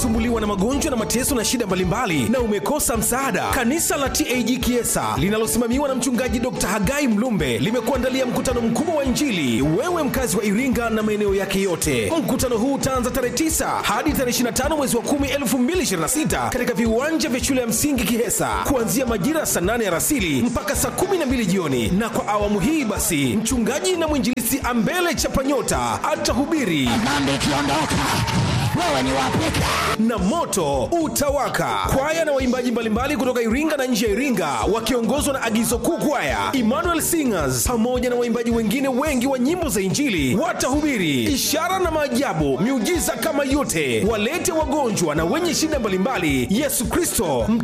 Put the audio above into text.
unasumbuliwa na magonjwa na mateso na shida mbalimbali na umekosa msaada kanisa la tag kiesa linalosimamiwa na mchungaji dr hagai mlumbe limekuandalia mkutano mkubwa wa injili wewe mkazi wa iringa na maeneo yake yote mkutano huu utaanza tarehe 9 hadi tarehe 25 mwezi wa 10 2026 katika viwanja vya shule ya msingi kihesa kuanzia majira ya saa 8 ya rasili mpaka saa 12 jioni na kwa awamu hii basi mchungaji na mwinjilisi ambele chapanyota atahubiri dhambi ikiondoka wewe ni wapeka na moto utawaka kwaya na waimbaji mbalimbali kutoka iringa na nje ya iringa wakiongozwa na agizo kuu kwaya emmanuel singers pamoja na waimbaji wengine wengi wa nyimbo za injili watahubiri ishara na maajabu miujiza kama yote walete wagonjwa na wenye shida mbalimbali yesu kristo